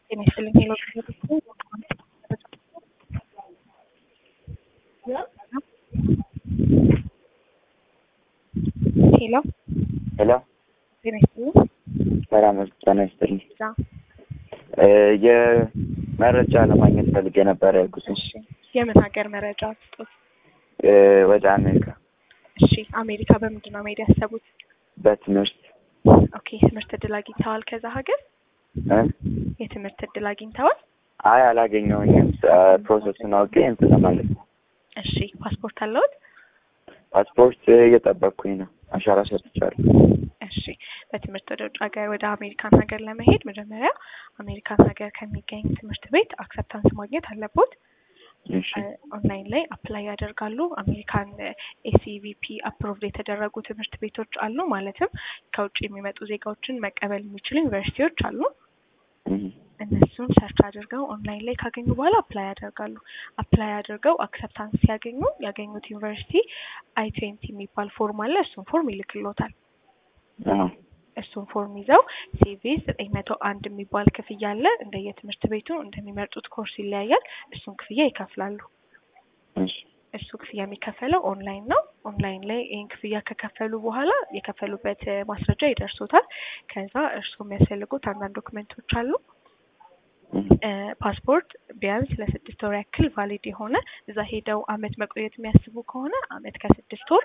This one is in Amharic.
ጤና ይስጥልኝ ሄሎ ሄሎ ሄሎ ጤና ይስጥልኝ ሰላም ጤና ይስጥልኝ። እዛ የመረጃ ለማግኘት ፈልጌ ነበር ያልኩት እሺ የምን ሀገር መረጃ ስጡት እ ወደ አሜሪካ እሺ አሜሪካ በምንድን ነው መሄድ ያሰቡት በትምህርት ኦኬ ትምህርት እድል አግኝተዋል ከዛ ሀገር እ የትምህርት እድል አግኝተዋል አይ አላገኘሁኝም። ፕሮሰሱን አውቄ እንትን ለማለት ነው። እሺ ፓስፖርት አለዎት ፓስፖርት እየጠበቅኩኝ ነው። አሻራ ሰጥቻለሁ። እሺ በትምህርት ወደ ውጭ ሀገር ወደ አሜሪካን ሀገር ለመሄድ መጀመሪያ አሜሪካን ሀገር ከሚገኝ ትምህርት ቤት አክሰፕታንስ ማግኘት አለቦት። እሺ ኦንላይን ላይ አፕላይ ያደርጋሉ። አሜሪካን ኤሲቪፒ አፕሮቭድ የተደረጉ ትምህርት ቤቶች አሉ። ማለትም ከውጭ የሚመጡ ዜጋዎችን መቀበል የሚችሉ ዩኒቨርሲቲዎች አሉ። እህ እነሱን ሰርች አድርገው ኦንላይን ላይ ካገኙ በኋላ አፕላይ ያደርጋሉ። አፕላይ አድርገው አክሰፕታንስ ሲያገኙ ያገኙት ዩኒቨርሲቲ አይ ትዌንቲ የሚባል ፎርም አለ። እሱን ፎርም ይልክሎታል። አዎ እሱን ፎርም ይዘው ሲቪ ዘጠኝ መቶ አንድ የሚባል ክፍያ አለ። እንደየትምህርት ቤቱ እንደሚመርጡት ኮርስ ይለያያል። እሱን ክፍያ ይከፍላሉ። እሺ እሱ ክፍያ የሚከፈለው ኦንላይን ነው። ኦንላይን ላይ ይህን ክፍያ ከከፈሉ በኋላ የከፈሉበት እ ማስረጃ ይደርሶታል። ከዛ እርሱ የሚያስፈልጉት አንዳንድ ዶክመንቶች አሉ። እህ እ ፓስፖርት ቢያንስ ለስድስት ወር ያክል ቫሊድ የሆነ እዛ ሄደው አመት መቆየት የሚያስቡ ከሆነ አመት ከስድስት ወር